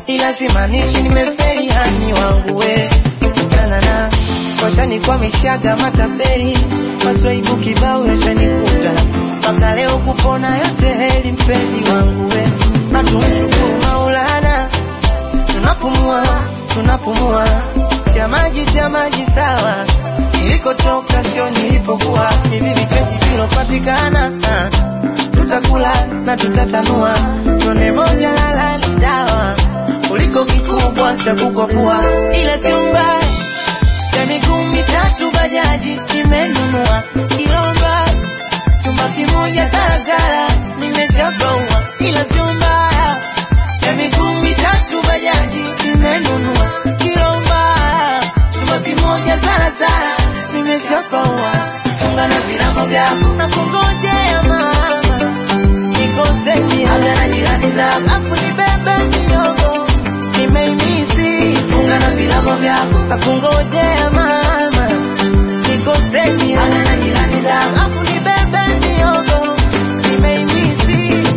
ila simaanishi nimefeli hani wangu we nanana washanikwa matapeli maswaibu kibao yashanikuta mpaka leo kupona yote heli mpenzi wangu we na tumshukuru maulana tunapumua tunapumua cha maji cha maji sawa nilikotoka sio nilipokuwa hivi vipenzi vilopatikana ah, tutakula na tutatanua tone moja lala ni dawa kuliko kikubwa cha kukopua ila sio mbaya ya miguu mitatu bajaji nimenunua kilomba chumba kimoja zarazara nimeshabaua ila sio mbaya ya miguu mitatu bajaji nimenunua kilomba chumba kimoja zarazara nimeshabaua funga na virago vyako na kungojea mama nikoseni aga na jirani zako afu nibebe miogo nimeimisi funga na virago vyako na kungojea mama nikoseni aga na jirani zako afu nibebe miogo nimeimisi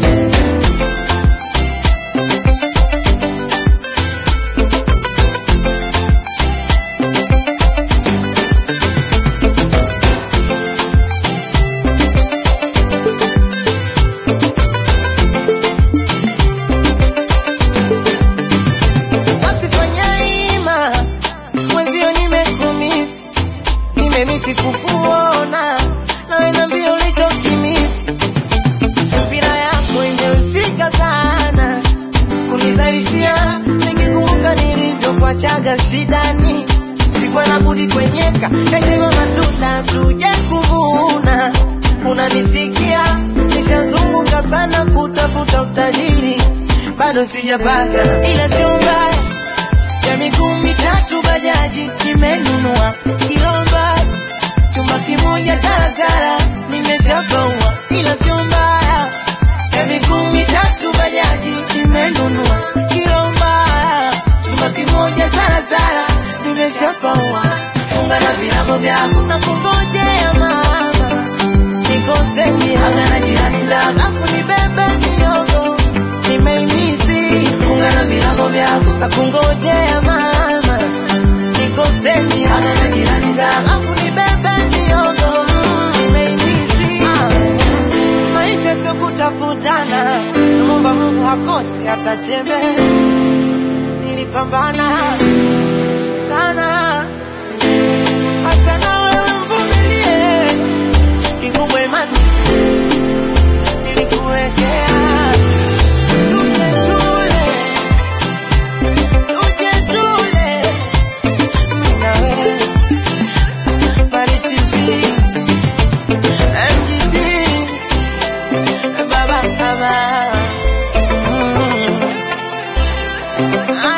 Wasifanya ima mwenzio nimekumisi nimemisi kukuona nawe nambia ulichokimisi subira yako imehusika sana kunizalishia nikikumbuka nilivyokuachaga shidani sikuwa na budi kwenyeka yasema matunda tuje kuvuna unanisikia nishazunguka sana kutafuta utajiri bado sijapata ila sio mbaya ya miguu mitatu bajaji nimenunua kilomba chumba kimoja zarazara nimeshabaua ila sio mbaya ya miguu mitatu bajaji nimenunua kilomba chumba kimoja zarazara nimeshabaua funga na virago vyako na kungojea mama nikoseni aga na jirani zako afu nibebe miogo nimeimisi funga na virago vyako na kungojea mama nikoseni aga na jirani zako afu nibebe miogo nimeimisi maisha sio kutafutana naomba mungu hakosi hata chembe nilipambana sana hata nawe mvumilie kikubwa imani nilikuwekea tuje tule tuje tule mimi na wewe Marichizi MGT baba baba mm.